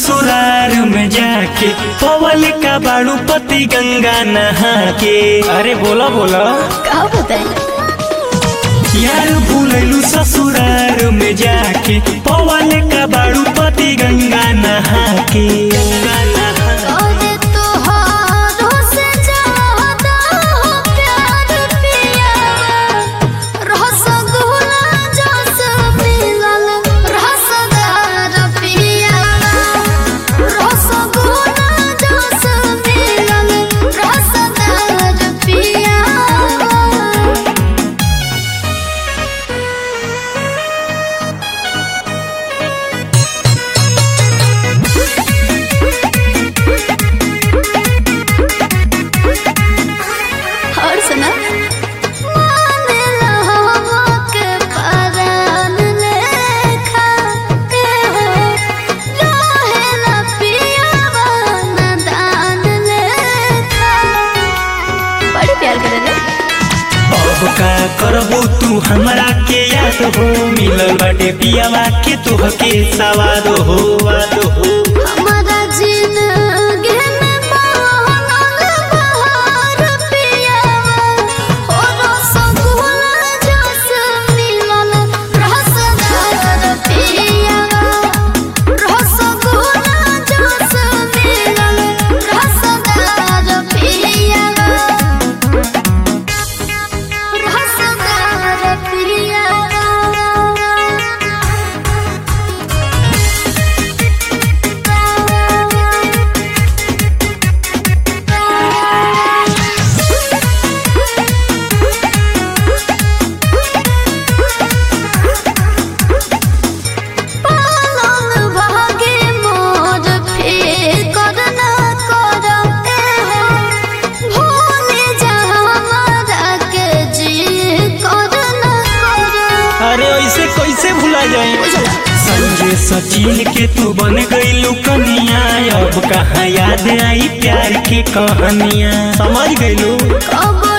ससुरार में जाके पवल का बाड़ू पति गंगा नहा के अरे बोला बोला का बताई यार भूलैलू ससुरार में जाके पवल का बाड़ू पति गंगा नहा के गंगा नहा अरे तोहारो से ज्यादा हो प्यार पिया रसगुल्ला जस मिलल रसदार पिया रसगुल्ला जस मिलल रसदार पिया और सुना मानेला हमके परान लेखा के हो रहेला पियावा नदान लेखा बड़ी प्यार करेला अब का करबो तू हमरा के याद हो मिलल बाटे पियावा के तुहके सवाद हो वाद हो हमारा जिंदगी में मोहनल बहार पियावा हो रसगुल्ला जस मिलल रसदार पियावा रसगुल्ला जस मिलल रसदार पियावा रसदार पियावा पालन भागे मोर फिकर न करते हो भूले जा हमारा के जी कर न कर अरे ऐसे कैसे भुला जाए संजय सचिन के तू बन गईलू कनिया अब कहाँ याद आई प्यार की कहानियाँ समझ गईलू कब